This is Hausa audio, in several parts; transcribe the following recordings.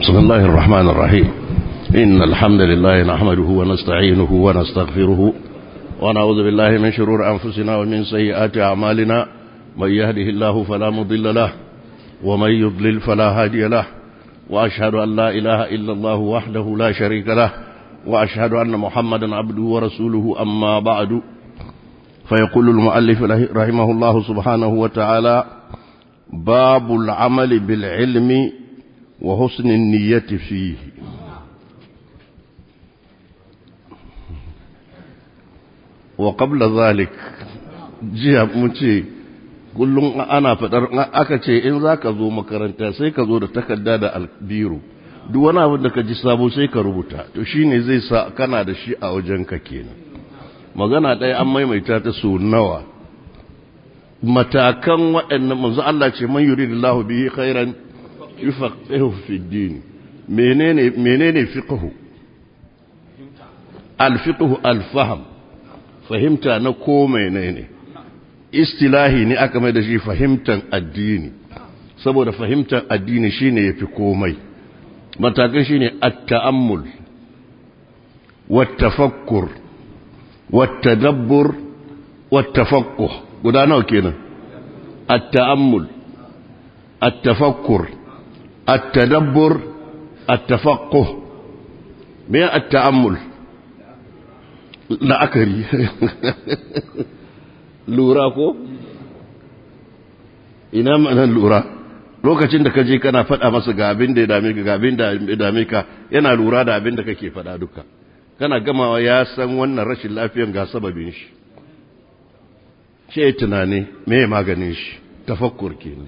بسم الله الرحمن الرحيم إن الحمد لله نحمده ونستعينه ونستغفره ونعوذ بالله من شرور أنفسنا ومن سيئات أعمالنا من يهده الله فلا مضل له ومن يضلل فلا هادي له وأشهد أن لا إله إلا الله وحده لا شريك له وأشهد أن محمدا عبده ورسوله أما بعد فيقول المؤلف رحمه الله سبحانه وتعالى باب العمل بالعلم وحسن النية فيه وقبل ذلك jiya mun ce kullum ana fadar aka ce in za ka zo makaranta sai ka zo da takarda da albiru duk wani abin da ka ji sabo sai ka rubuta to shine zai sa kana da shi a wajenka kenan magana ɗaya an maimaita ta so nawa matakan waɗannan manzo Allah ce man yuridullahu bihi khairan yufaqihu fi din menene menene fiqhu al-fiqhu al-fahm fahimta na ko menene istilahi ne aka mai da shi fahimtan addini saboda fahimtar addini shine yafi komai matakan shine at-ta'ammul wat-tafakkur wat-tadabbur wat-tafaqquh guda nawa kenan at-ta'ammul at-tafakkur at-tadabbur at-tafaqquh me at-ta'ammul la'akari lura ko ina ma'anar lura lokacin da ka je kana faɗa masa ga abin da ya dame ka ga abin da ya dame ka yana lura da abin da kake faɗa duka kana gamawa ya san wannan rashin lafiyan ga sababin shi ce tunani me maganin shi tafakkur kenan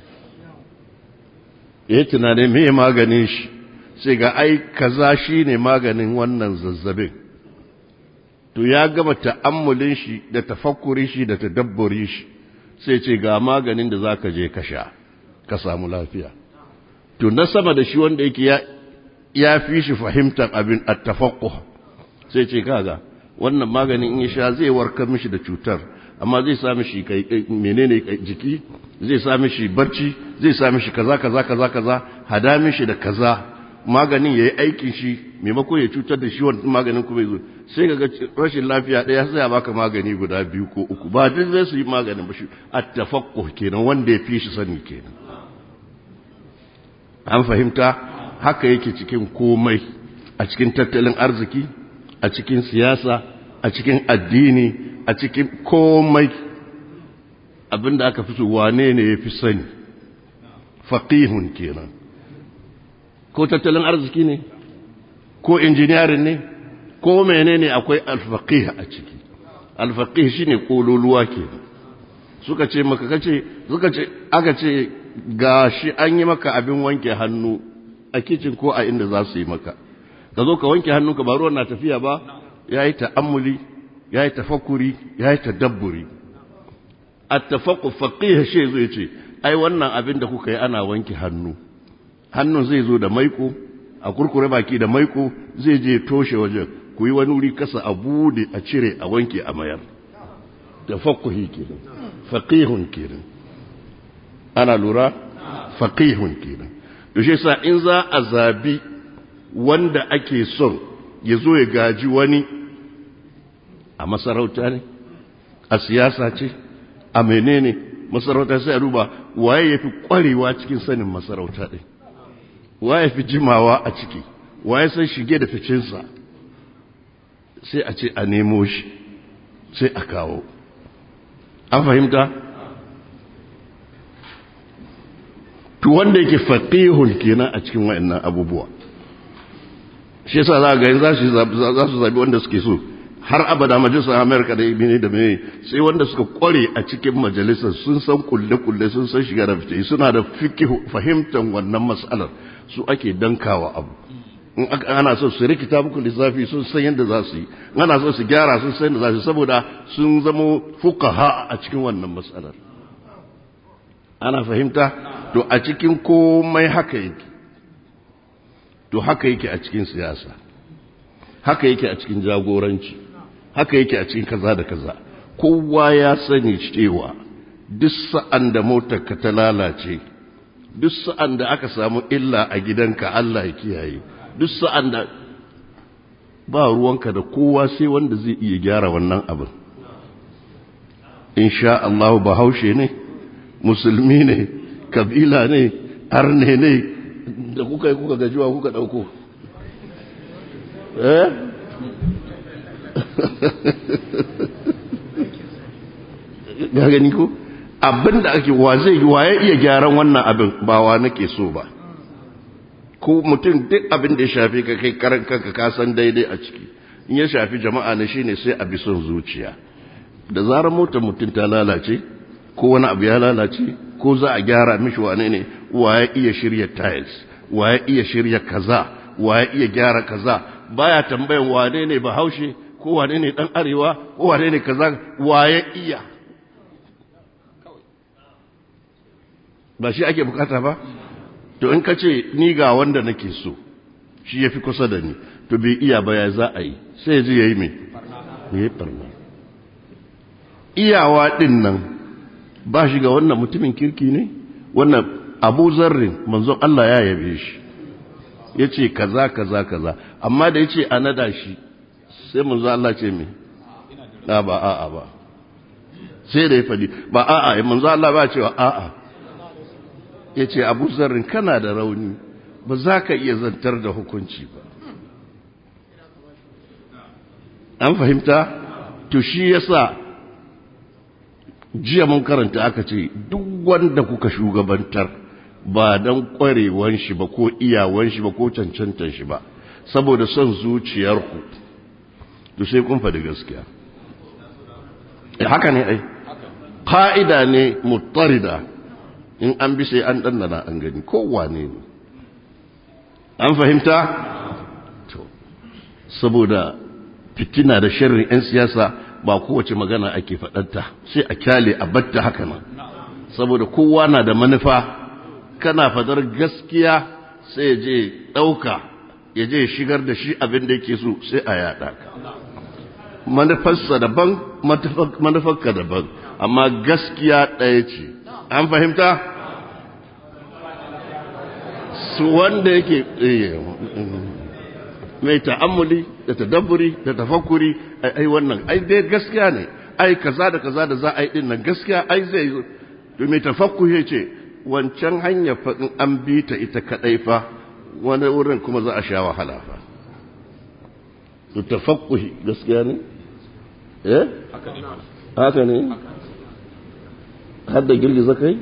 ya tunani me maganin shi sai ga ai kaza shine maganin wannan zazzabin to ya gama ta'ammulin shi da tafakkurin shi da tadabburin shi sai ce ga maganin da zaka je ka sha ka samu lafiya to na sama da shi wanda yake ya ya fi shi fahimtar abin at-tafaqquh sai ce kaga wannan maganin in ya sha zai warkar mishi da cutar amma zai sa mishi kai menene jiki zai sa mishi barci zai sa mishi kaza kaza kaza kaza hada mishi da kaza maganin yayi aikin shi maimako ya cutar da shi wannan maganin kuma yazo sai kaga rashin lafiya daya sai ya baka magani guda biyu ko uku ba duk zai su yi maganin ba shi at-tafaqquh kenan wanda ya fi shi sani kenan an fahimta haka yake cikin komai a cikin tattalin arziki a cikin siyasa a cikin addini a cikin komai abinda aka fi so wane ne ya fi sani faqihun kenan ko tattalin arziki ne ko injiniyarin ne ko menene akwai alfaqih a ciki alfaqih shine kololuwa kenan suka ce maka kace suka ce aka ce gashi an yi maka abin wanke hannu a kicin ko a inda za su yi maka ka zo ka wanke hannunka ba ruwan na tafiya ba yayi ta'ammuli yayi tafakkuri yayi tadabburi at-tafaqqu faqih shi zai ce ai wannan abin da kuka yi ana wanke hannu hannun zai zo da maiko a kurkure baki da maiko zai je toshe wajen ku yi wani wuri kasa a bude a cire a wanke a mayar da fakuhi kenan faqihun kenan ana lura faqihun kenan to shi sa in za a zabi wanda ake son ya zo ya gaji wani a masarauta ne a siyasa ce a menene masarauta sai a duba waye yafi kwarewa cikin sanin masarauta ɗin waye fi jimawa a ciki waye san shige da ficinsa sai a ce a nemo shi sai a kawo an fahimta to wanda yake faqihun kenan a cikin wayannan abubuwa shi yasa za ga za su za su zabi wanda suke so har abada majalisar Amerika da ibini da mai sai wanda suka kware a cikin majalisar sun san kulle kulle sun san shiga da fice suna da fikihu fahimtar wannan mas'alar su ake dankawa abu in ana so su rikita muku lissafi sun san yadda za su yi ana so su gyara sun san yadda za su yi saboda sun zamo fukaha a cikin wannan matsalar ana fahimta to a cikin komai haka yake to haka yake a cikin siyasa haka yake a cikin jagoranci haka yake a cikin kaza da kaza kowa ya sani cewa duk sa'an da motar ka ta lalace duk sa'an da aka samu illa a gidanka Allah ya kiyaye duk sa'an da ba ruwanka da kowa sai wanda zai iya gyara wannan abin insha Allah bahaushe ne musulmi ne kabila ne arne ne da kuka yi kuka gajiwa kuka dauko eh ga gani ko abin da ake wa zai yi waye iya gyaran wannan abin ba wa nake so ba ko mutum duk abin da ya shafi ka kai karan kanka ka san daidai a ciki in ya shafi jama'a ne shine sai a bi son zuciya da zarar motar mutum ta lalace ko wani abu ya lalace ko za a gyara mishi wane ne waye iya shirya tiles waye iya shirya kaza waye iya gyara kaza baya tambayan wane ne bahaushe ko wane ne dan arewa ko wane ne kaza waye iya ba shi ake bukata ba to in ka ce ni ga wanda nake so shi ya fi kusa da ni to bai iya ba ya za a yi sai ji ya yi mai ya yi barna iyawa ɗin nan ba shi ga wannan mutumin kirki ne wannan abu zarrin manzon Allah ya yabe shi ya ce kaza kaza kaza amma da ya ce a nada shi sai manzon Allah ce mai ba a'a ba sai da ya faɗi ba a'a manzon Allah ba cewa a'a ya ce abu zarrin kana da rauni ba za ka iya zantar da hukunci ba an fahimta to shi yasa jiya mun karanta aka ce duk wanda kuka shugabantar ba don kwarewan shi ba ko iyawan shi ba ko cancantar shi ba saboda son zuciyarku to sai kun faɗi gaskiya haka ne ai ƙa'ida ne mutarida in an bi sai an ɗannana an gani kowane ne an fahimta? saboda fitina da sharrin 'yan siyasa ba kowace magana ake faɗanta sai a kyale a batta haka nan saboda kowa na da manufa kana fadar gaskiya sai ya je ɗauka ya je shigar da shi abin da yake so sai a yaɗa ka manufarsa daban manufarka daban amma gaskiya ɗaya ce an fahimta su wanda yake mai ta'ammuli da tadabburi da tafakkuri ai wannan ai dai gaskiya ne ai kaza da kaza da za a yi din nan gaskiya ai zai to mai tafakkuri ce wancan hanya fa in an bi ta ita kadai fa wani wurin kuma za a sha wahala fa to tafakkuhi gaskiya ne eh haka ne har da girgiza kai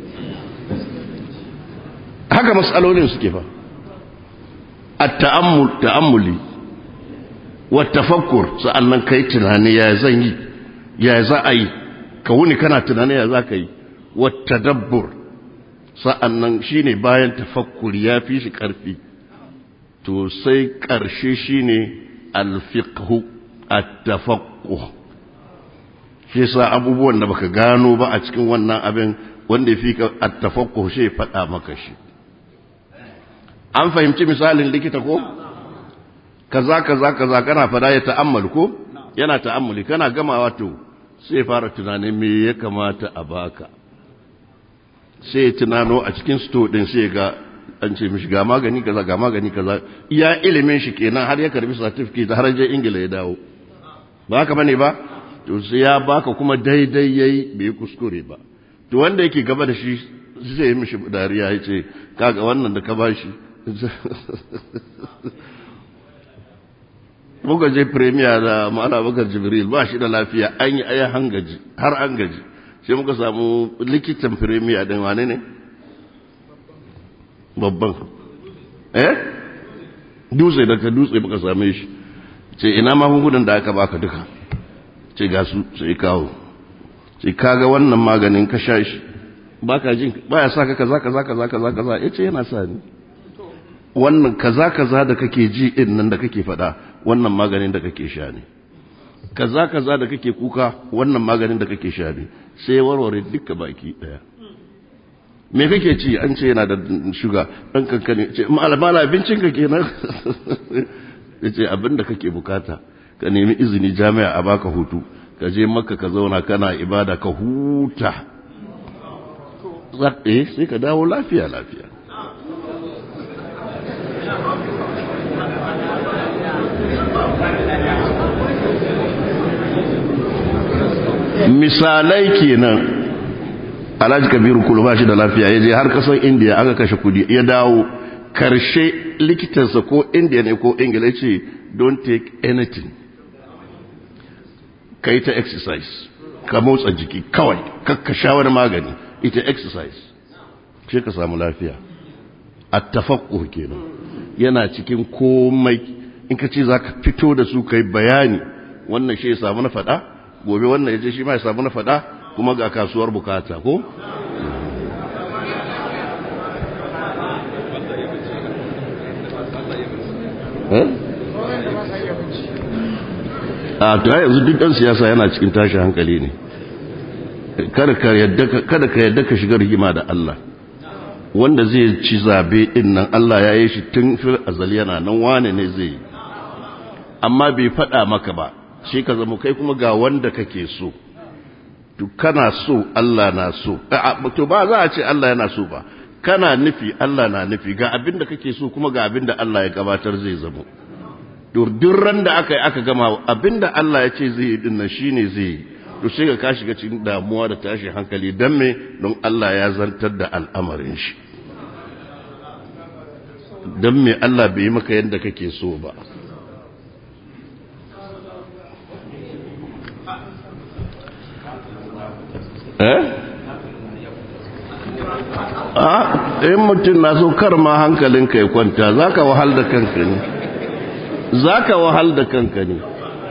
haka matsalolin suke fa at-ta'ammul ta'ammuli wa tafakkur sa'annan kai tunani ya zan yi ya za a yi ka wuni kana tunani ya za ka yi wa tadabbur sa'annan shine bayan tafakkuri ya fi shi karfi to sai karshe shine al-fiqhu at-tafaqquh shi sa abubuwan da baka gano ba a cikin wannan abin wanda fi ka at-tafaqquh shi faɗa maka shi an fahimci misalin likita ko kaza kaza kaza kana fada ya ta'ammal ko yana ta'ammuli kana gamawa to sai fara tunanin me ya kamata a baka sai tunano a cikin sto din sai ga an ce mishi ga magani kaza ga magani kaza iya ilimin shi kenan har ya karbi certificate har je ingila ya dawo ba haka bane ba to sai ya baka kuma daidai yayi bai kuskure ba to wanda yake gaba da shi zai yi mishi dariya ya ce kaga wannan da ka bashi muka je premier da ma'ana bakar jibril ba shi da lafiya an yi aya hangaji har an gaji sai muka samu likitan premier din wane ne babban eh dutse daga dutse muka same shi ce ina magungunan da aka baka duka ce ga su sai kawo ce kaga wannan maganin ka sha shi baka jin baya sa ka kaza kaza kaza kaza kaza yace yana sa ni wannan kaza kaza da kake ji din nan da kake faɗa wannan maganin da kake sha ne kaza kaza da kake kuka wannan maganin da kake sha ne sai warware duka baki daya me kake ci an ce yana da shuga dan kankane ce malama abincin ka kenan yace abin da kake bukata ka nemi izini jami'a a baka hutu ka je makka ka zauna kana ibada ka huta eh sai ka dawo lafiya lafiya misalai kenan alhaji kabiru kulu ba shi da lafiya ya je har kasan indiya aka kashe kudi ya dawo karshe likitansa ko indiya ne ko ingila ce don't take anything ka yi ta exercise ka motsa jiki kawai kakka sha wani magani ita exercise ce ka samu lafiya a tafakkur kenan yana cikin komai in ka ce za ka fito da su kai bayani wannan shi ya samu na faɗa gobe wannan ya je shi ma ya samu na faɗa kuma ga kasuwar bukata ko a to yanzu duk ɗan siyasa yana cikin tashi hankali ne kada ka yadda ka shiga rigima da Allah wanda zai ci zabe din nan Allah ya yi shi tun fil azal yana nan wane ne zai yi amma bai faɗa maka ba shi ka zama kai kuma ga wanda kake so to kana so Allah na so to ba za a ce Allah yana so ba kana nufi Allah na nufi ga abin da kake so kuma ga abin da Allah ya gabatar zai zama to duk ran da aka yi aka gama abin da Allah ya ce zai yi din nan shine zai yi to sai ka ka shiga cikin damuwa da tashi hankali dan me don Allah ya zantar da al'amarin shi dan me Allah bai yi maka yadda kake so ba eh a in mutum na so kar ma hankalinka ya kwanta zaka wahal da kanka ne zaka wahal da kanka ne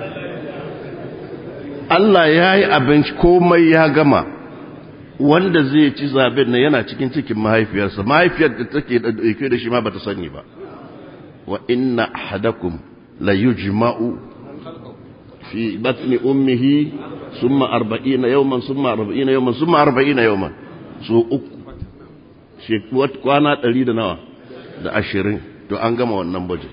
Allah ya yi abinci komai ya gama wanda zai ci zaben nan yana cikin cikin mahaifiyarsa mahaifiyar da take da ɗauke da shi ma bata sani ba wa inna ahadakum la yujma'u fi batni ummihi summa arba'ina yawman summa arba'ina yawman summa arba'ina yawman so uku kwana ɗari da nawa da ashirin to an gama wannan budget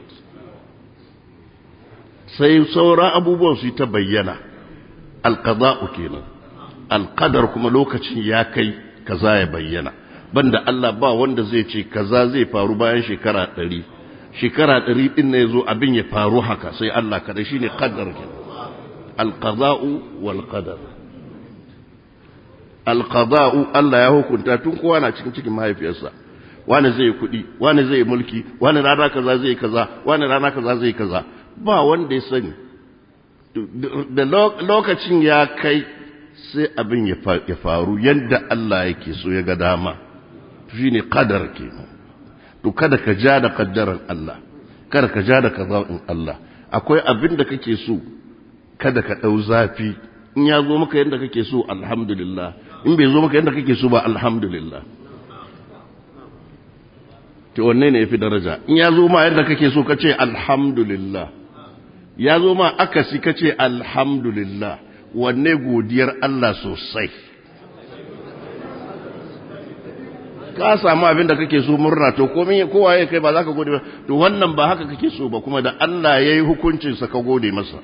sai sauran abubuwan su ta bayyana alqada'u kenan alqadar kuma lokacin ya kai kaza ya bayyana banda Allah ba wanda zai ce kaza zai faru bayan shekara ɗari shekara ɗari ɗin ne zo abin ya faru haka sai Allah kada shine qadar kenan alqada'u wal qadar alqada'u Allah ya hukunta tun kowa na cikin cikin mahaifiyarsa wani zai kuɗi wani zai mulki wani rana kaza zai kaza wani rana kaza zai kaza ba wanda ya sani da lokacin ya kai sai abin ya faru yadda Allah yake so ya ga dama shi ne kadar ke to kada ka ja da kaddaran Allah kada ka ja da kaza'in Allah akwai abin da kake so kada ka ɗau zafi in ya zo maka yadda kake so alhamdulillah in bai zo maka yadda kake so ba alhamdulillah to wanne ne ya fi daraja in ya zo ma yadda kake so ka ce alhamdulillah ya zo ma akasi ka ce alhamdulillah wanne godiyar Allah sosai ka samu abin da kake so murna to komai kowa ya kai ba za ka gode ba to wannan ba haka kake so ba kuma da Allah ya yi hukuncinsa ka gode masa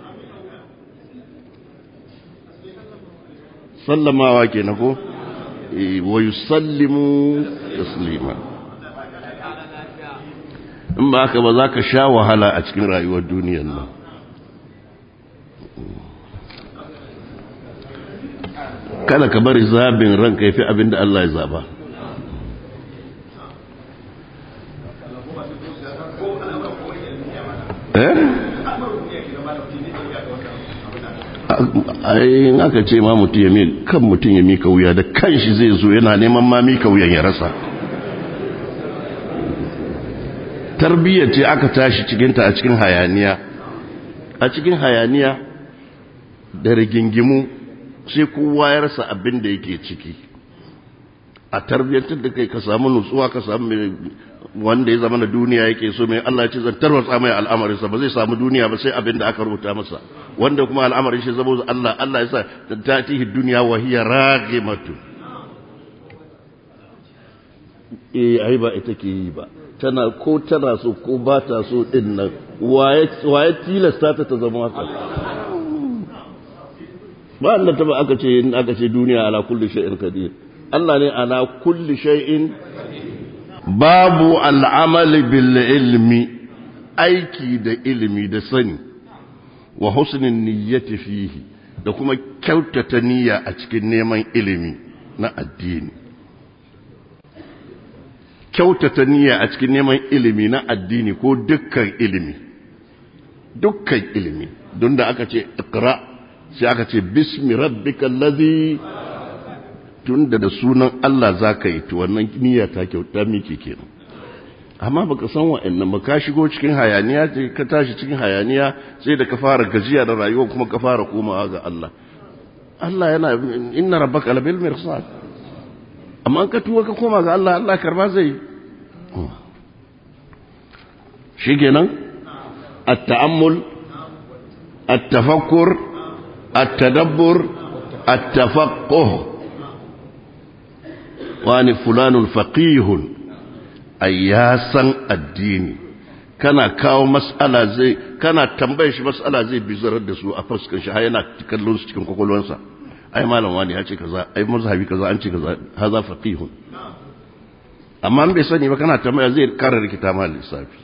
sallamawa ke na ko wa yusallimu taslima in ba haka ba za ka sha wahala a cikin rayuwar duniyar nan kada ka bari zabin ranka ya fi abin da Allah ya zaba in aka ce ma mutum ya kan mutum ya mika wuya da kanshi zai zo yana neman ma mika wuyan ya rasa tarbiyyar ce aka tashi cikinta a cikin hayaniya a cikin hayaniya da rigingimu sai kowa ya rasa abin da yake ciki a tarbiyyantar da kai ka samu nutsuwa ka samu wanda ya zama na duniya yake so mai Allah ce zan tarwatsa mai al'amarinsa ba zai samu duniya ba sai abin da aka rubuta masa wanda kuma al'amarin shi zama Allah Allah ya sa ta tihi duniya wa hiya raghimatu eh ai ba ita ke yi ba tana ko tana so ko ba ta so din nan waye tilasta ta ta zama haka ba Allah ta ba aka ce in aka ce duniya ala kulli shay'in qadir Allah ne ala kulli shay'in babu al'amal bil ilmi aiki da ilimi da sani wa husnin niyyati fihi da kuma kyautata niyya a cikin neman ilimi na addini kyautata niyya a cikin neman ilimi na addini ko dukkan ilimi dukkan ilimi don da aka ce ikra sai aka ce bismi rabbikal ladhi tunda da sunan Allah zaka yi to wannan niyya ta kyauta miki kenan amma baka san wa'annan ba ka shigo cikin hayaniya ka tashi cikin hayaniya sai da ka fara gajiya da rayuwa kuma ka fara komawa ga Allah Allah yana inna rabbaka labil mirsad amma an ka tuwa ka koma ga Allah Allah karba zai shikenan at-ta'ammul at-tafakkur at-tadabbur at-tafaqquh wani fulanun faqihun ai ya san addini kana kawo mas'ala zai kana tambayar shi mas'ala zai bizarar da su a fuskar shi har yana kallon su cikin kwakwalwansa ai malam wani ya ce kaza ai mazhabi kaza an ce kaza haza faqihun amma an bai sani ba kana tambaya zai kara rikita ma lissafi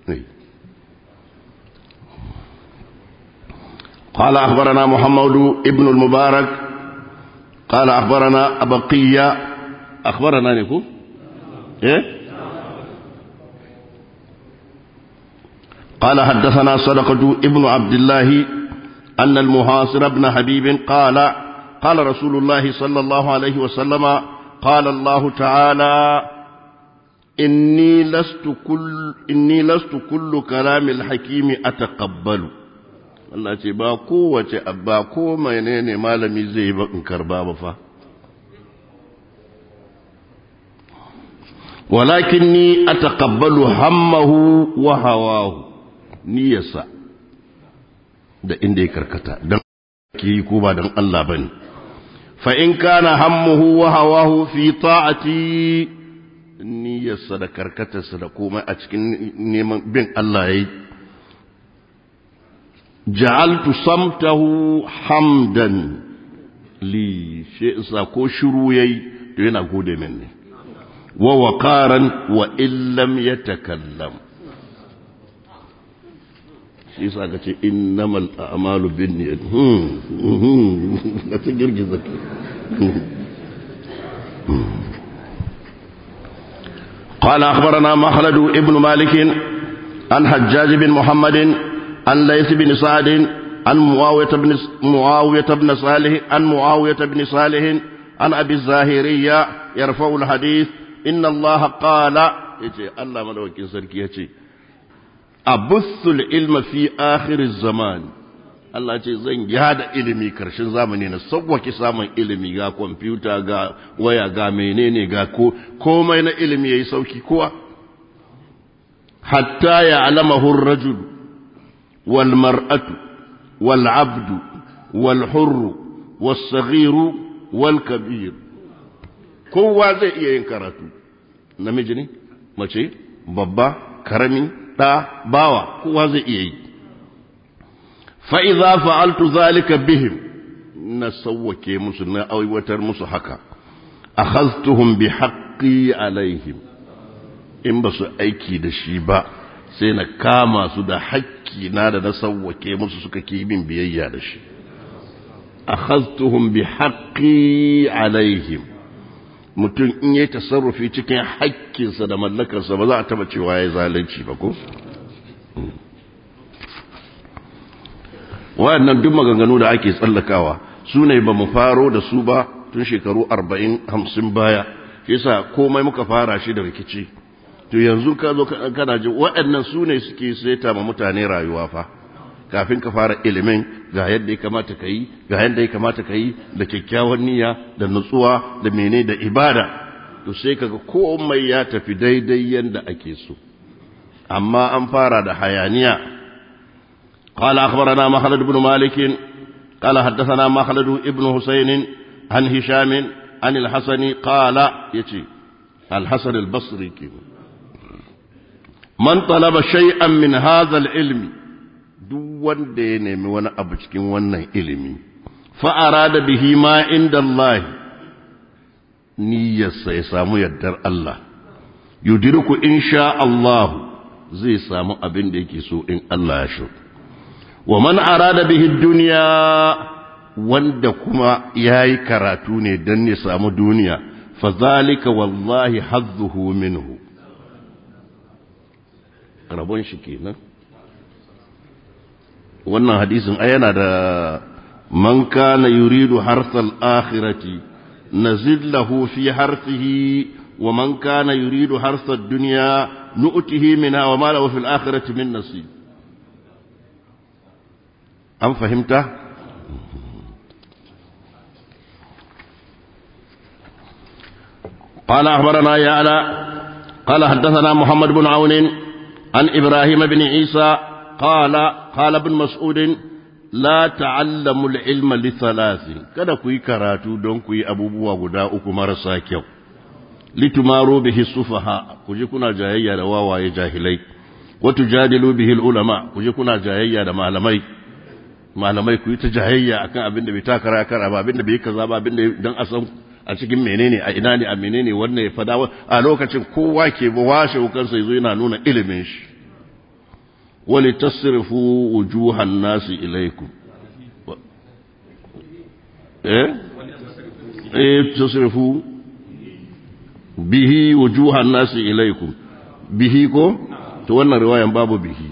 قال أخبرنا محمد ابن المبارك قال أخبرنا أبقية أخبرنا نكو إيه قال حدثنا صدقة ابن عبد الله أن المهاصر بن حبيب قال قال رسول الله صلى الله عليه وسلم قال الله تعالى إني لست كل إني لست كل كلام الحكيم أتقبل Allah ce ba kowace ba ko menene malami zai ba in karba ba fa walakinni ataqabbalu hammahu wa hawahu niyyarsa da inda ya karkata don ki ko ba don Allah ba ne fa in kana hammuhu wa hawahu fi ta'ati niyyarsa da karkatarsa da komai a cikin neman bin Allah yayi ja'altu samtahu hamdan li shi isa ko shiru yayi to yana gode min ne wa waqaran wa illam yatakallam shi yasa ka ce innamal a'malu binniyat hmm ka ta girgiza ke قال أخبرنا مخلد ابن مالك عن حجاج بن محمد عن ليث بن سعد عن معاوية بن معاوية بن صالح عن معاوية بن صالح عن أبي الزاهرية يرفع الحديث إن الله قال يتي الله ملوك سركي يتي abussul ilma fi akhiriz zaman Allah ce zan yada ilimi karshen zamani na sauwake samun ilimi ga kwamfuta ga waya ga menene ga ko komai na ilimi yayi sauki kowa hatta ya alamahu ar-rajul wal mar'atu wal 'abdu wal hurru was saghiru wal kabir kowa zai iya yin karatu namiji ne mace babba karami ɗa bawa kowa zai iya yi fa'iza fa'altu zalika bihim na sauwake musu na aiwatar musu haka a hastuhun bi haƙƙi alaihim in ba su aiki da shi ba sai na kama su da haƙƙi na da na sauwake musu suka ke bin biyayya da shi a hastuhun bi haƙƙi alaihim mutum in yi tasarrufi cikin haƙƙinsa da mallakarsa ba za a taba cewa ya yi zalunci ba ko? wayannan duk maganganu da ake tsallakawa su ne ba mu faro da su ba tun shekaru arba'in hamsin baya yasa komai muka fara shi da rikici to yanzu ka zo kana ji waɗannan su ne suke saita ma mutane rayuwa fa kafin ka fara ilimin ga yadda ya kamata ka yi ga yadda ya kamata ka yi da kyakkyawan niyya da nutsuwa da mene da ibada to sai kaga komai ya tafi daidai yadda ake so amma an fara da hayaniya قال أخبرنا مخلد بن مالك قال حدثنا مخلد ابن حسين عن هشام عن الحسن قال يتي الحسن البصري من طلب شيئا من هذا العلم duk wanda ya nemi wani abu cikin wannan ilimi fa'ara da bihi ma inda Allah niyyarsa ya samu yardar Allah yudirku insha Allah zai samu abin da yake so in Allah ya so wa man arada bihi duniya wanda kuma yayi karatu ne dan ya samu duniya fazalika wallahi hazzuhu minhu rabon shi kenan wannan hadisin ai yana da man kana yuridu harsal akhirati nazid lahu fi harsihi wa man kana yuridu harsad dunya nu'tihi minha wa ma lahu fil akhirati min nasib an fahimta قال أخبرنا يعلى قال حدثنا محمد بن عون عن إبراهيم بن عيسى قال قال ابن مسعود لا تعلموا العلم لثلاث kada ku yi karatu don ku yi abubuwa guda uku marasa kyau litumaru bihi sufaha ku je kuna jayayya da wawaye jahilai wa tujadilu bihi ulama ku je kuna jayayya da malamai malamai ku yi ta jayayya akan abin da bai takara kara ba abin da bai kaza ba abin da dan asan a cikin menene a ina ne a menene wannan ya fada a lokacin kowa ke ba washe kansa yazo yana nuna ilimin shi wali tasrifu wujuhan nasi ilaikum eh eh tasrifu bihi wujuhan nasi ilaikum bihi ko to wannan riwayan babu bihi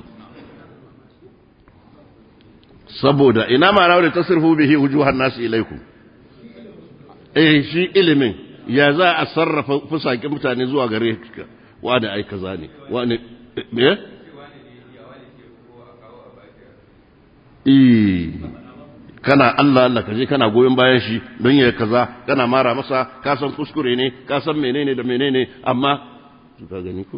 saboda ina ma rawar tasrifu bihi wujuhan nasi ilaikum eh shi ilimin ya za a sarrafa fusakin mutane zuwa gare ka wani ai kaza ne wani eh eh kana Allah Allah kaje kana goyon bayan shi don ya kaza kana mara masa ka san kuskure ne ka san menene da menene amma ka gani ko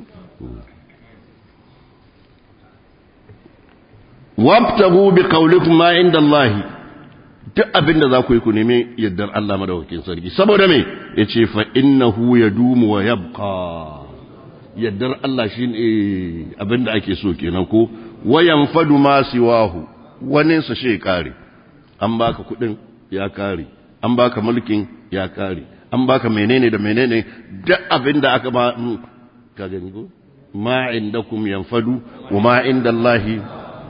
wabtagu bi qawlikum ma inda Allah duk abin da za ku yi ku nemi yardar Allah madaukakin sarki saboda me yace fa innahu yadumu wa yabqa yardar Allah shine abin da ake so kenan ko wayan fadu ma siwahu wani sa shi kare an baka kudin ya kare an baka mulkin ya kare an baka menene da menene duk abin da aka ba ka gani ko ma indakum yanfadu wa ma indallahi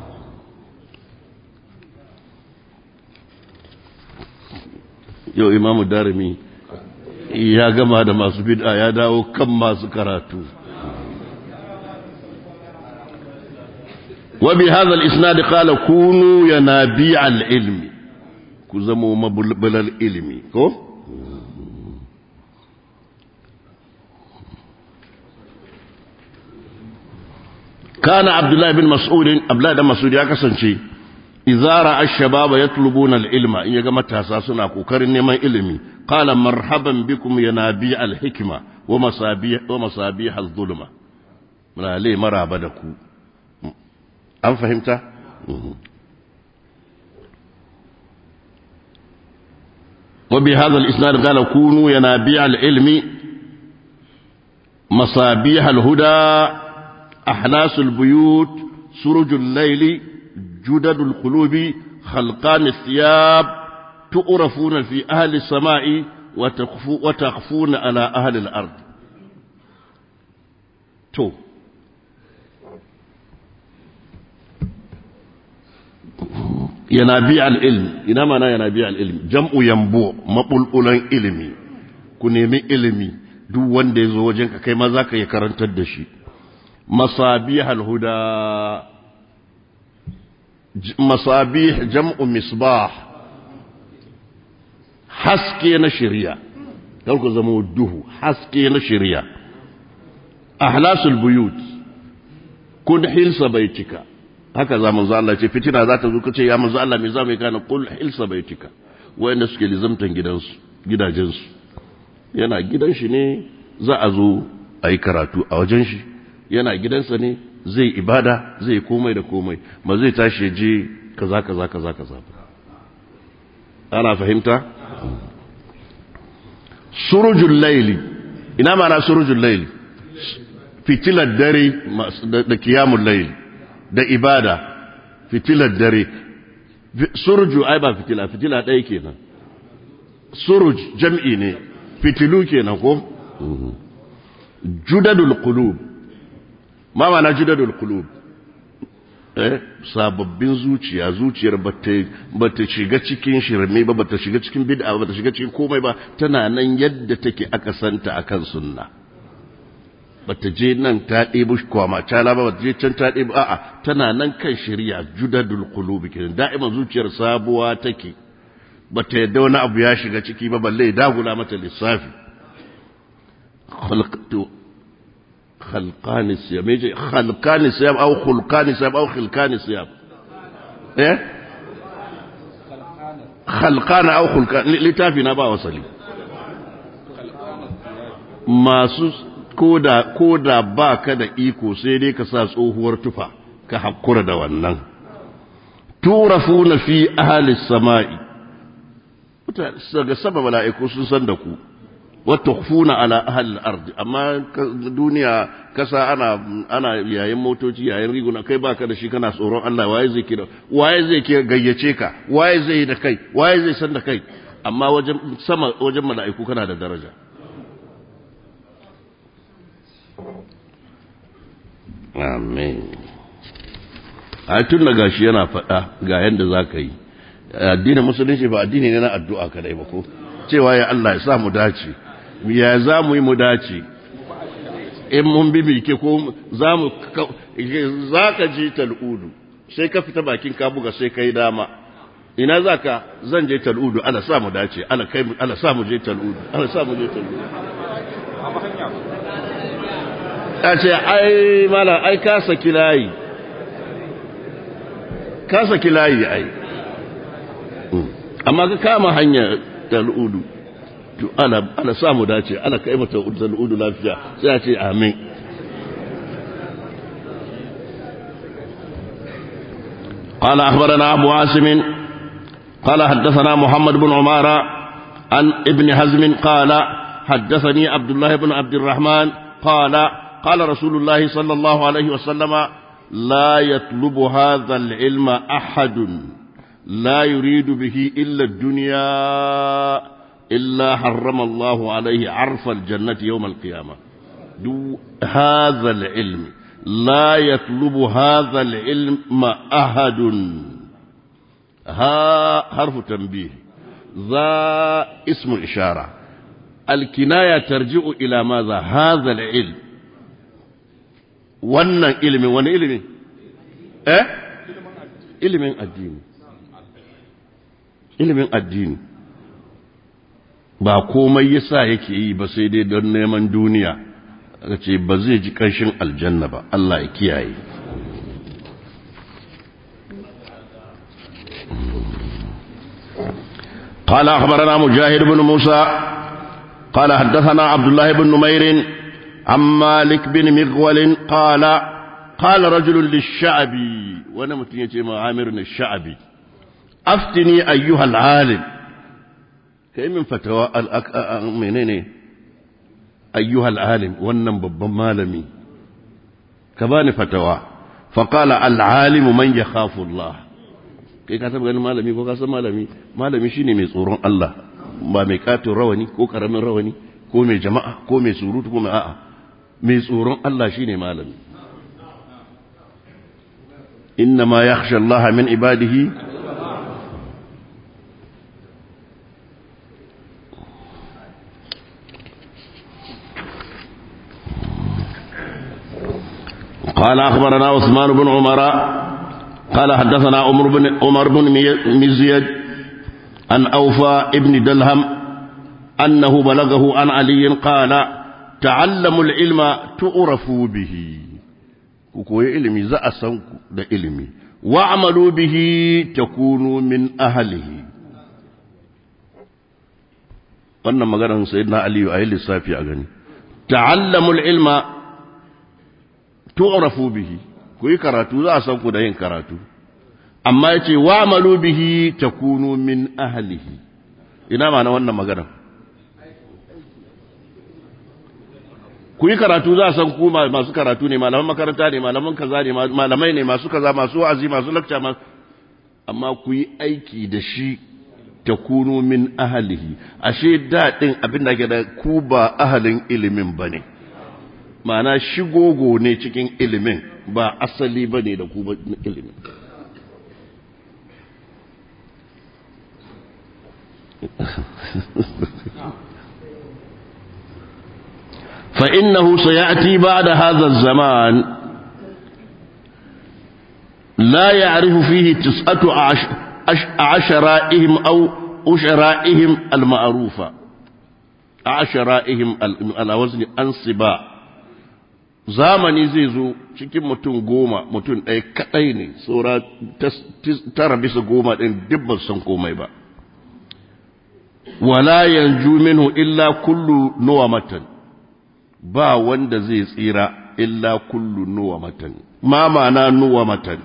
yau imamu darimi ya gama da masu bid'a ya dawo kan masu karatu wa bi hadha al-isnad qala kunu yanabi al-ilmi ku zamo mabulbulal ilmi ko kana abdullahi bin mas'ud abdullahi da mas'ud ya kasance idza ra'a ash-shababa yatlubuna al-ilma in yaga matasa suna kokarin neman ilimi qala marhaban bikum ya nabi al-hikma wa masabih wa masabih az-zulma mala maraba da ku an fahimta وبهذا الإسناد قال كونوا ينابيع العلم مصابيح الهدى أحلاس البيوت سرج الليل جدد القلوب خلقان الثياب تؤرفون في أهل السماء وتخفو وتخفون على أهل الأرض تو ينابيع العلم إنما أنا ينابيع العلم جمع ينبوع مقلقلا علمي كنمي علمي duk wanda ya zo wajenka kai ma za ka yi karantar da shi مصابيح الهدى مصابيح جمع مصباح حسكي نشريا يلقى زمو الدهو حسكي نشريا أحلاس البيوت كن حلس بيتك هكذا من الله ce fitina za ta zo kace ya manzo Allah me zamu kana kul hilsa baitika wayanda suke lizamtan gidansu gidajensu yana gidan shi ne za a zo a yi karatu a wajen shi yana gidansa ne zai ibada zai komai da komai ba zai tashi ya je kaza kaza kaza kaza ana fahimta surujul laili ina mana surujul laili fitilar dare da kiyamun laili da ibada fitilar dare suruju ai ba fitila fitila ɗaya kenan suruj jam'i ne fitilu kenan ko judadul qulub ma ma'ana judadul qulub eh sababbin zuciya zuciyar bata shiga cikin shirme ba bata shiga cikin bid'a ba bata shiga cikin komai ba tana nan yadda take aka santa akan sunna bata je nan ta ɗebi kwama cala ba bata je can ta ɗebi a'a tana nan kan shari'a judadul qulubi kenan da'iman zuciyar sabuwa take bata yadda wani abu ya shiga ciki ba balle ya dagula mata lissafi khalqtu خلقان الصيام يجي خلقان الصيام او خلقان الصيام او خلقان الصيام ايه خلقان او خلقان لتافي na ba wasali masu koda koda baka da iko sai dai ka sa tsohuwar tufa ka hakura da wannan turafuna fi ahli samai daga sama mala'iku sun san da ku وتخفون على أهل الأرض أما دنيا كسا أنا أنا يا موتوci yayin riguna kai baka da shi kana tsoron Allah waye zai kira waye zai kira gayyace ka waye zai da kai waye zai san da kai amma wajen sama wajen mala'iku kana da daraja amen a tun da gashi yana faɗa ga yanda za ka yi addinin musulunci ba addini ne na addu'a kadai ba ko cewa ya Allah ya sa mu dace ya za mu yi mu dace in mun bi mike ko za mu za ka ji tal'udu sai ka fita bakin ka buga sai ka yi dama ina za ka zan je tal'udu ana sa mu dace ana kai ana sa mu je tal'udu ana sa mu je tal'udu a ce ai mala ai ka saki layi ka saki layi ai amma ka kama hanya tal'udu to ana ana samu dace ana kai mata tal'udu lafiya sai a ce amin قال أخبرنا أبو عاصم قال حدثنا محمد بن عمارة عن ابن حزم قال حدثني عبد الله بن عبد الرحمن قال قال رسول الله صلى الله عليه وسلم لا يطلب هذا العلم أحد لا يريد به إلا الدنيا إلا حرم الله عليه عرف الجنة يوم القيامة دو هذا العلم لا يطلب هذا العلم أحد ها حرف تنبيه ذا اسم إشارة الكناية ترجع إلى ماذا هذا العلم wannan ilimin wani ilimi eh ilimin addini ilimin addini ba komai yasa yake yi ba sai dai don neman duniya aka ce ba zai ji ƙanshin aljanna ba Allah ya kiyaye قال أخبرنا مجاهد بن موسى قال حدثنا عبد الله بن نمير عن مالك بن مغول قال قال رجل للشعبي وانا متنيتي مع عامر الشعبي أفتني أيها العالم كي من فتوى الأك... منين أيها العالم وانا ببن مالمي كباني فتوى فقال العالم من يخاف الله kai ka taba ganin malami ko ka san malami malami shine mai tsoron Allah ba mai katin rawani ko karamin rawani ko mai jama'a ko mai surutu ko mai a'a mai tsoron Allah shine malami inna ma yakhsha Allah min ibadihi قال أخبرنا عثمان بن عمر قال حدثنا عمر بن عمر بن مزيد عن أوفى ابن دلهم أنه بلغه عن علي قال تعلموا العلم تعرفوا به كوكوي علمي زا سانكو ده علمي واعملوا به تكونوا من أهله wannan maganar sayyidina aliyu a yi lissafi a gani ta'allamul ilma tu'rafu bihi ku yi karatu za a san ku da yin karatu amma yace wa'malu bihi takunu min ahlihi ina ma na wannan magana ku yi karatu za a san ku masu karatu ne malaman makaranta ne malaman kaza ne malamai ne masu kaza masu wa'azi masu lakca amma ku yi aiki da shi takunu min ahlihi ashe daɗin abin da ke da ku ba ahalin ilimin ba ne ma'ana shigogo ne cikin ilimin ba asali ba ne da ku ilimin فإنه سيأتي بعد هذا الزمان لا يعرف فيه تسعة عشرائهم أو أشرائهم المعروفة عشرائهم على وزن أنصبا zamani zai zo cikin mutum goma mutum ɗaya kaɗai ne tsora tara bisa goma ɗin dubban san komai ba wala yanju minhu illa kullu nuwa matan ba wanda zai tsira illa kullu nuwa matan ma ma'ana nuwa matan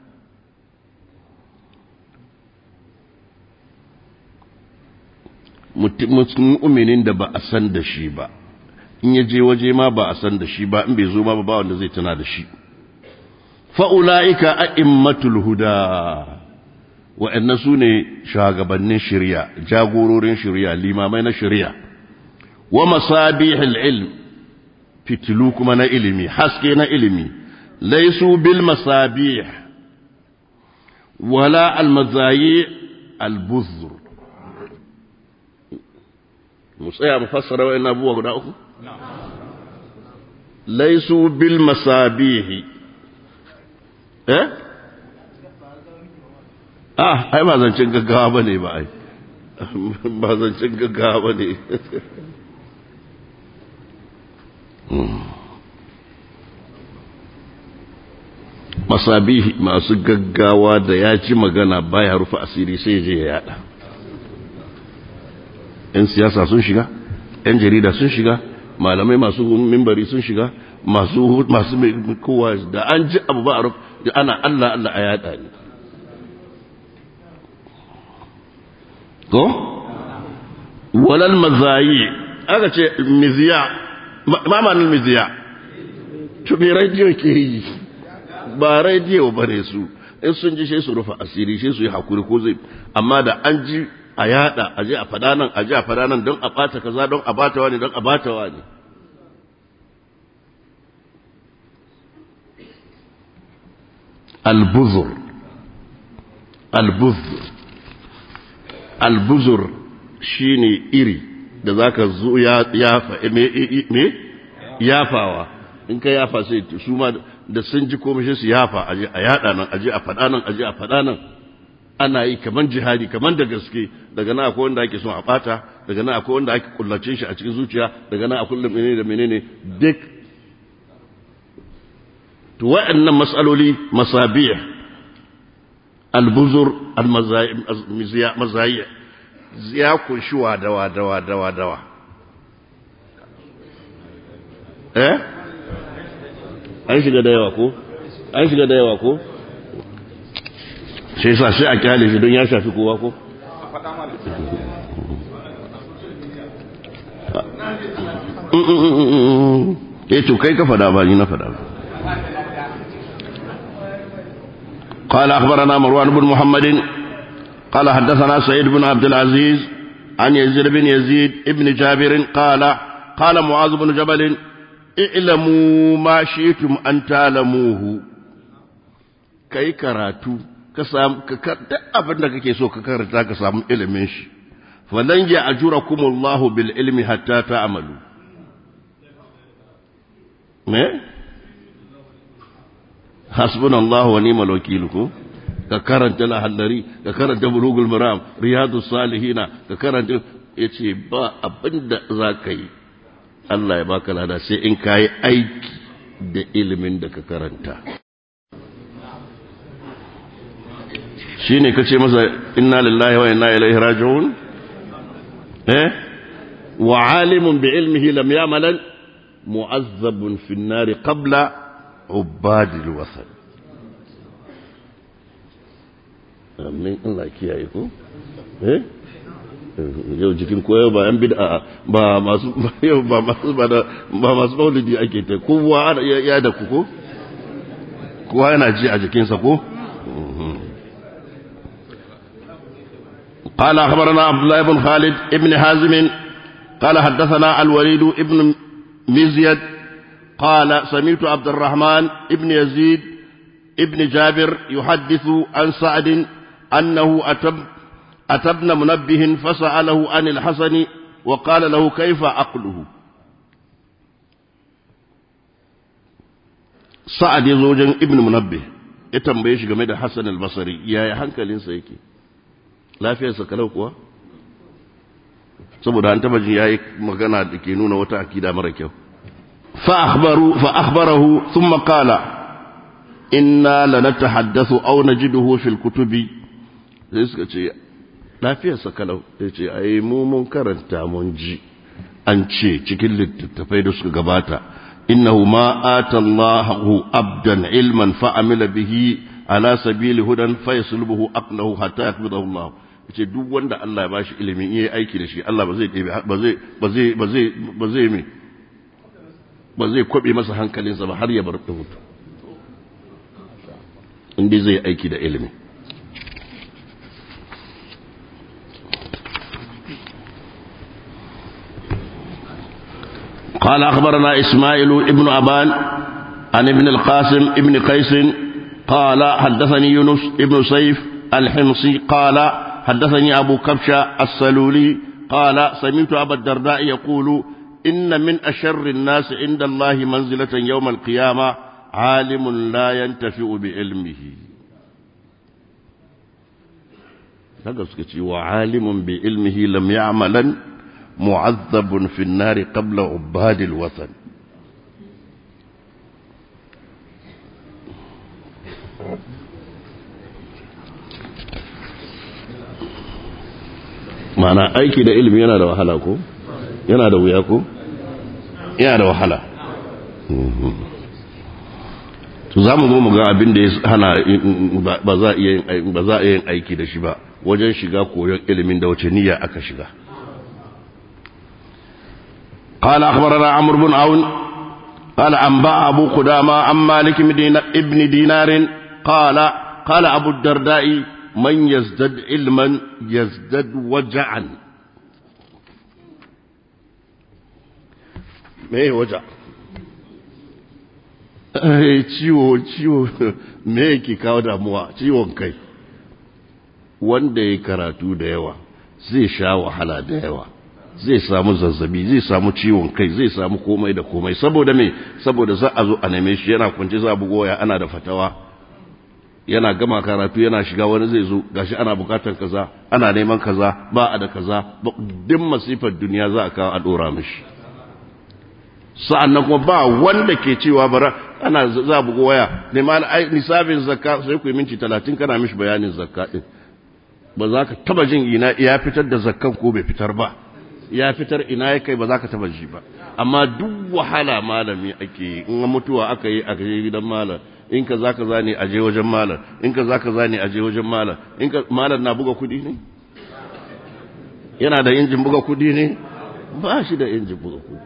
mu'minin da ba a san da shi ba in ya je waje ma ba a san da shi ba in bai zo ma ba wanda zai tana da shi fa'ula'ika a'immatul huda wa'annan su ne shagabannin shirya jagororin shirya limamai na shirya wa masabihil ilm fitilu kuma na ilimi haske na ilimi laisu bil masabih wala almazayi albuzur mu tsaya mu fassara wa'in abubuwa guda uku laisu bil masabihi eh ah ai ba zancen gaggawa ba ne ba ai ba zancen gaggawa ba ne masabihi masu gaggawa da ya ci magana baya rufe asiri sai je ya yada yan siyasa sun shiga yan jarida sun shiga malamai masu mimbari sun shiga masu masu kowa da an ji abu ba a rufe ana Allah Allah a yada ne ko walal mazayi aka ce miziya mamanin miziya to me rediyo ke yi ba rediyo ba ne su in sun ji shi su rufe asiri shi su yi hakuri ko zai amma da an ji a yada a je a fada nan a je a fada nan don a bata kaza don a bata wani don a bata wani albuzur albuzur albuzur shine iri da zaka zo ya yafa me yafawa in ka yafa sai su ma da sun ji komai su yafa aje a yada nan aje a fada nan aje a fada nan ana yi kaman jihadi kaman da gaske daga nan akwai wanda ake son a bata daga nan akwai wanda ake kullace shi a cikin zuciya daga nan akwai menene da menene duk to wa'annan mas'aloli masabih albuzur almazayi ya kunshi wa dawa dawa dawa dawa eh an shiga da yawa ko an shiga da yawa ko sai sa sai a kyale shi don ya shafi kowa ko eh to kai ka fada ba ni na fada ba قال أخبرنا مروان بن محمد قال حدثنا سيد بن عبد العزيز عن يزيد بن يزيد ابن جابر قال قال معاذ بن جبل اعلموا ما شئتم أن تعلموه كي كراتو كسام ككرت أبدا كي سو ككرتا كسام إلمنش فلن يأجركم الله بالعلم حتى تعملوا ما hasbun Allah wa ni'mal wakil ko ka karanta lahallari ka karanta bulugul maram riyadus salihina ka karanta yace ba abinda zaka yi Allah ya baka lada sai in kai aiki da ilimin da ka karanta shine kace masa inna lillahi wa inna ilaihi raji'un eh wa alimun bi ilmihi lam ya'malan mu'azzabun fi an-nar qabla ubadil wasan amin Allah kiyaye ko eh yau jikin koyo ba yan bid'a ba masu yau ba masu ba ba masu maulidi ake ta kowa ya da ku ko kowa yana ji a jikinsa ko قال أخبرنا عبد الله بن خالد ابن حازم قال حدثنا الوليد ابن مزيد قال سمعت عبد الرحمن ابن يزيد ابن جابر يحدث عن سعد أنه أتب أتبن منبه فسأله عن الحسن وقال له كيف عقله سعد يزوج ابن منبه ya tambaye shi game da Hassan al-Basri yaya hankalinsa yake lafiyarsa kalau kuwa saboda an taba jin yayi magana da ke nuna wata akida mara kyau fa akhbaru fa akhbarahu thumma qala inna lanatahaddathu aw najiduhu fil kutubi sai suka ce lafiyarsa kalau sai ce ai mu mun karanta mun ji an ce cikin littattafai da suka gabata innahu ma ata Allahu abdan ilman fa amila bihi ala sabili hudan fa yaslubuhu aqlahu hatta yakbidahu Allah ce duk wanda Allah ya bashi ilimin yayi aiki da shi Allah ba zai ba zai ba zai ba zai ba zai me ba zai kwabe masa hankalinsa ba har ya bar da mutu inda zai aiki da ilimi قال أخبرنا إسماعيل ابن أبان عن ابن القاسم ابن قيس قال حدثني يونس ابن سيف الحمصي قال حدثني أبو كبشة السلولي قال سمعت أبا الدرداء يقول إن من أشر الناس عند الله منزلة يوم القيامة عالم لا ينتفع بعلمه وعالم بعلمه لم يعملا معذب في النار قبل عباد الوثن ma'ana aiki da ilimi yana da wahala ko yana da wuya ko yana da wahala to za mu zo mu ga abin da ya hana ba za a iya yin aiki da shi ba wajen shiga koyon ilimin da wace niyya aka shiga قال أخبرنا عمرو بن عون قال أنباء أبو قدامة عن مالك ابن دينار قال قال أبو الدرداء من يزدد علما يزدد وجعا me waja ciwo ciwo me yake kawo damuwa ciwon kai wanda ya karatu da yawa zai sha wahala da yawa zai samu zazzabi zai samu ciwon kai zai samu komai da komai saboda me saboda za a zo a neme shi yana kwance za a bugoya ana da fatawa yana gama karatu yana shiga wani zai zo gashi ana bukatar kaza ana neman kaza ba a da kaza duk masifar duniya za a kawo a dora mishi sa'annan kuma ba wanda ke cewa bara ana za a bugo waya neman nisabin zakka sai ku yi minti talatin kana mishi bayanin zakka din ba za ka taba jin ina ya fitar da zakkan ko bai fitar ba ya fitar ina ya kai ba za ka taba ji ba amma duk wahala malami ake yi in mutuwa aka yi a gidan malam in ka za ka zane a je wajen malam in ka za ka zane a je wajen malam in ka malam na buga kudi ne yana da injin buga kudi ne ba shi da injin buga kudi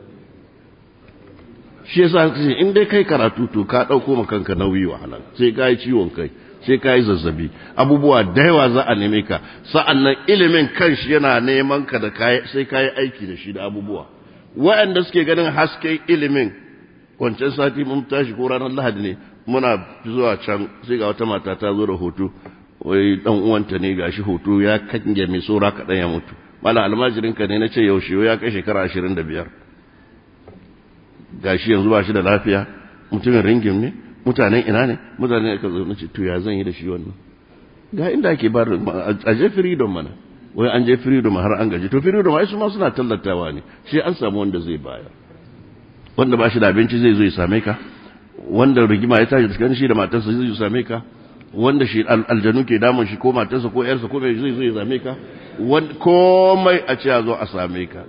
shi yasa kace in dai kai karatu to ka dauko ma kanka nauyi wahala sai ka yi ciwon kai sai ka yi zazzabi abubuwa da yawa za a neme ka sa'annan ilimin kanshi yana neman ka da sai ka yi aiki da shi da abubuwa waɗanda suke ganin hasken ilimin wancan sati mun tashi ko ranar lahadi ne muna zuwa can sai ga wata mata ta zo da hoto wai dan uwanta ne gashi hoto ya kange mai tsora kaɗan ya mutu mala almajirin ka ne na ce yaushe ya kai shekara ashirin da biyar gashi yanzu ba shi da lafiya mutumin ringin ne mutanen ina ne mutanen ka zo nace to ya zan yi da shi wannan ga inda ake ba a je freedom mana wai an je freedom har an gaji to freedom ai su ma suna tallatawa ne shi an samu wanda zai bayar wanda ba shi da abinci zai zo ya same ka wanda rigima ya tashi tsakanin shi da matarsa zai zo ya same ka wanda shi aljanu ke damun shi ko matarsa ko yarsa ko mai zai zo ya same ka komai a ce a zo a same ka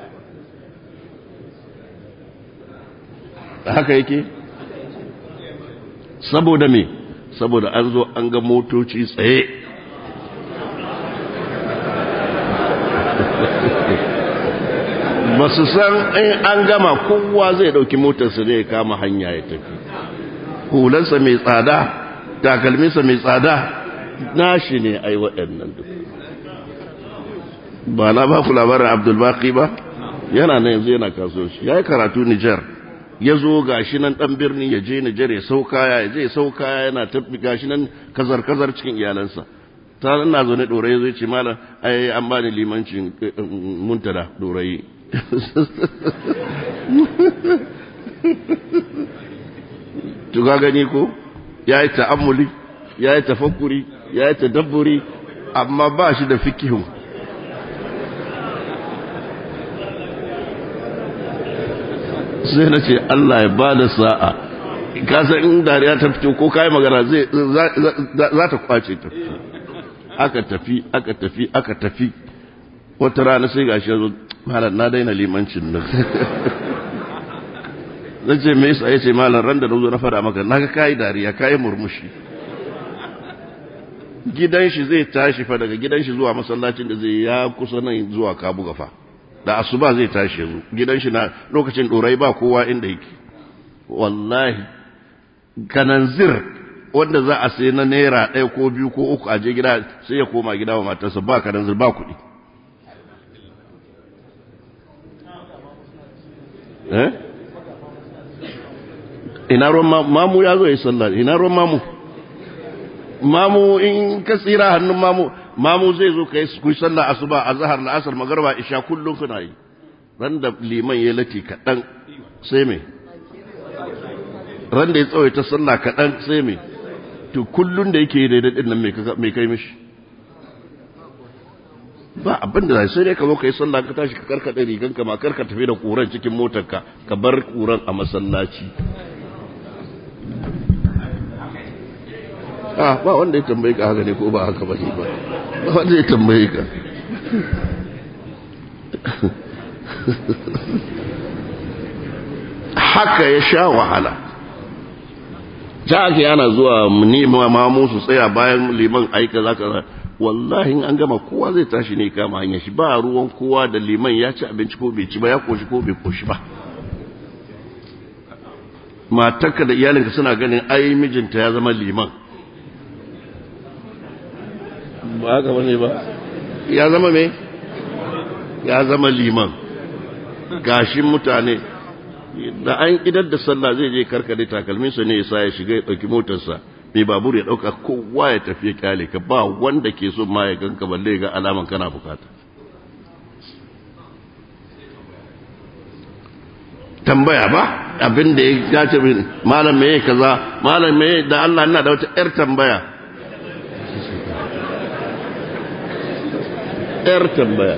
haka yake saboda me saboda an zo an ga motoci tsaye ba su san in an gama kowa zai dauki motarsa ne ya kama hanya ya tafi hulansa mai tsada takalminsa mai tsada nashi ne ai waɗannan duk ba na ba ku labarin abdulbaki ba yana na yanzu yana kasuwanci ya yi karatu nijar ya zo gashi nan dan birni ya je Nijar ya sauka ya je sauka yana tafi gashi nan kazar kazar cikin iyalansa ta ina zo ne dorayi zai ce malam ai an bani limancin muntada dorayi to ga gani ko yayi ta'ammuli yayi tafakkuri yayi tadabburi amma ba shi da fikihu sai na ce Allah ya ba da sa'a kasan in dariya ta fito ko kayi magana zai za ta kwace ta aka tafi aka tafi aka tafi wata rana sai gashi ya zo malam na daina limancin nan zan ce me yasa yace malam ran da na zo na fara maka naga kayi dariya kayi murmushi gidan shi zai tashi fa daga gidan shi zuwa masallacin da zai ya kusa nan zuwa kabu gafa da asuba zai tashi yanzu gidan shi na lokacin dorai ba kowa inda yake wallahi kananzir wanda za a sai na naira ɗaya ko biyu ko uku a je gida sai ya koma gida wa matarsa ba kananzir ba kuɗi eh ina ruwan mamu ya zo ya yi sallah ina ruwan mamu mamu in ka tsira hannun mamu mamu zai zo ka yi ku sallah asuba a zahar la'asar magarba isha kullum kuna yi ran da liman ya lati kaɗan sai me ran da ya tsawaita sallah kaɗan sai me to kullum da yake yi daidai ɗin nan mai kai mishi ba abin da sai dai ka zo ka yi sallah ka tashi ka karkaɗe riganka ma karka tafi da ƙuran cikin motarka ka bar ƙuran a masallaci ah ba wanda ya tambaye ka haka ne ko ba haka ba ne ba ba wanda ya tambaye ka haka ya sha wahala ta ake yana zuwa nema mamu su tsaya bayan liman aika za ka wallahi an gama kowa zai tashi ne kama hanyar shi ba ruwan kowa da liman ya ci abinci ko bai ci ba ya koshi ko bai koshi ba matarka da iyalinka suna ganin ai mijinta ya zama liman ba haka bane ba ya zama me ya zama liman gashin mutane da an idar da sallah zai je karkade takalminsa ne yasa ya shiga ya ɗauki motarsa mai babur ya ɗauka kowa ya tafi ya kyale ka ba wanda ke so ma ya ganka balle ga alaman kana bukata tambaya ba abin da ya gace min malam me kaza malam me da Allah ina da wata yar tambaya yar tambaya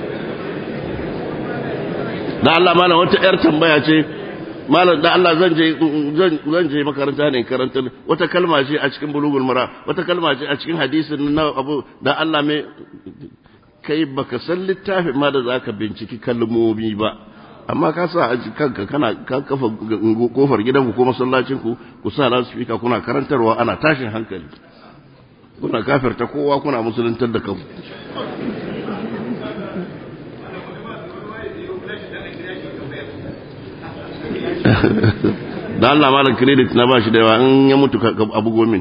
da Allah malam wata yar tambaya ce malam da Allah zan je zan je makaranta ne karanta wata kalma ce a cikin bulugul mara wata kalma ce a cikin hadisin na abu da Allah me kai baka san littafin ma da zaka binciki kalmomi ba amma ka sa a kanka kana ka kafa kofar gidanku ko masallacin ku ku sa loudspeaker kuna karantarwa ana tashin hankali kuna kafirta kowa kuna musuluntar da kanku da Allah malam credit na bashi da yawa in ya mutu abu gomin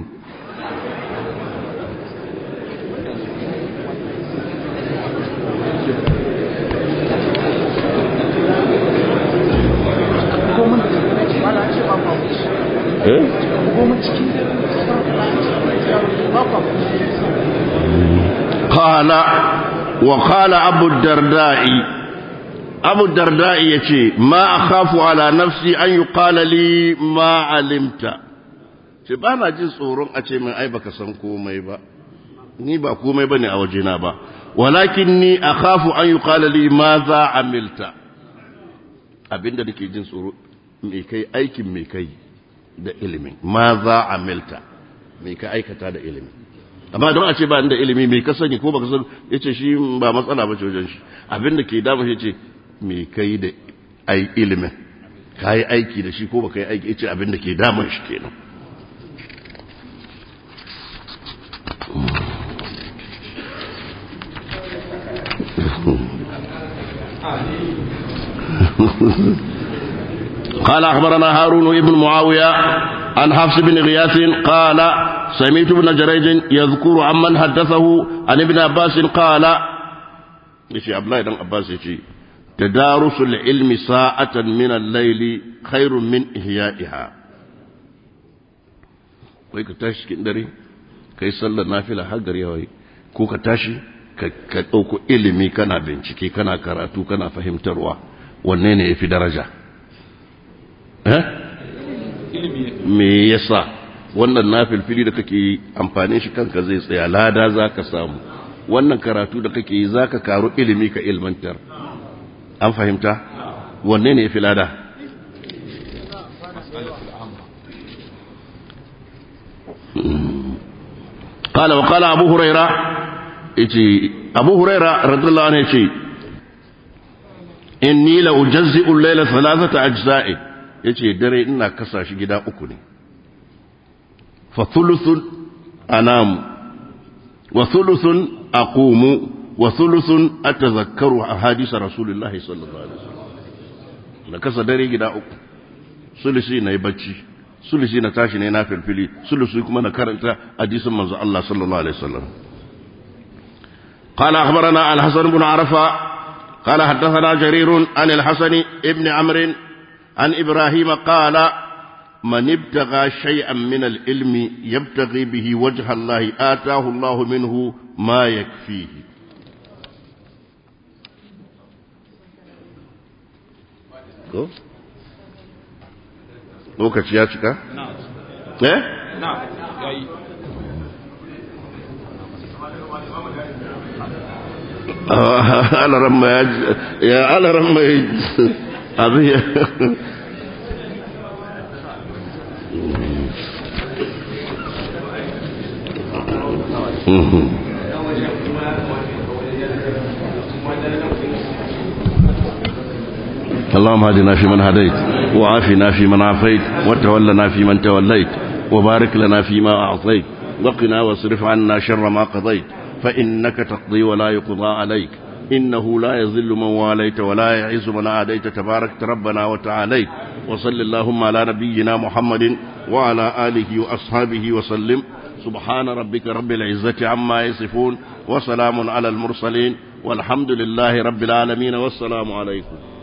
قال وقال أبو الدرداء abu darda'i ya ce ma a khafu ala nafsi an yi li ma alimta ce ba na jin tsoron a ce min ai baka san komai ba ni ba komai ba ne a wajena ba walakin ni a khafu an yi li ma za amilta abinda nake jin tsoro mai kai aikin mai kai da ilimin ma za amilta mai ka aikata da ilimin amma don a ce ba da ilimi mai ka sani ko baka san yace shi ba matsala ba ce wajen shi abinda ke dama shi ce me kai da ai ilimin ka yi aiki da shi ko ba ka yi aiki ce abin da ke damun shi kenan قال أخبرنا هارون بن معاوية عن حفص بن غياث قال سمعت ابن جريج يذكر عمن حدثه عن ابن عباس قال يشي عبد الله بن عباس يشي tadarusul ilmi sa'atan min al-layli khairun min ihya'iha wai ka tashi cikin dare kai sallar nafila har gari yawai ko ka tashi ka ɗauko ilimi kana bincike kana karatu kana fahimtarwa wanne ne ya fi daraja me yasa wannan nafilfili da kake yi amfanin shi kanka zai tsaya lada za ka samu wannan karatu da kake yi za ka karu ilimi ka ilmantar an fahimta wanne ne ya fi lada قال وقال أبو هريرة إتي أبو هريرة رضي الله عنه إتي إني لأجزئ الليل ثلاثة أجزاء إتي دري إنا كساش جدا أكني فثلث أنام وثلث أقوم وثلث أتذكر أحاديث رسول الله صلى الله عليه وسلم لكسا دري جدا أكني ثلثي نيبتشي sulusi na tashi ne na filfili sulusi kuma na karanta hadisin manzo Allah sallallahu alaihi wasallam قال أخبرنا الحسن بن عرفة قال حدثنا جرير عن الحسن ابن عمرو عن إبراهيم قال من ابتغى شيئا من العلم يبتغي به وجه الله آتاه الله منه ما يكفيه Go. lokaci ya cika? eh? alaran ma ya alaran ma abin ya اللهم هدنا في من هديت وعافنا في من عافيت وتولنا في من توليت وبارك لنا فيما أعطيت وقنا واصرف عنا شر ما قضيت فإنك تقضي ولا يقضى عليك إنه لا يذل من واليت ولا يعز من عاديت تبارك ربنا وتعاليت وصل اللهم على نبينا محمد وعلى آله وأصحابه وسلم سبحان ربك رب العزة عما يصفون وسلام على المرسلين والحمد لله رب العالمين والسلام عليكم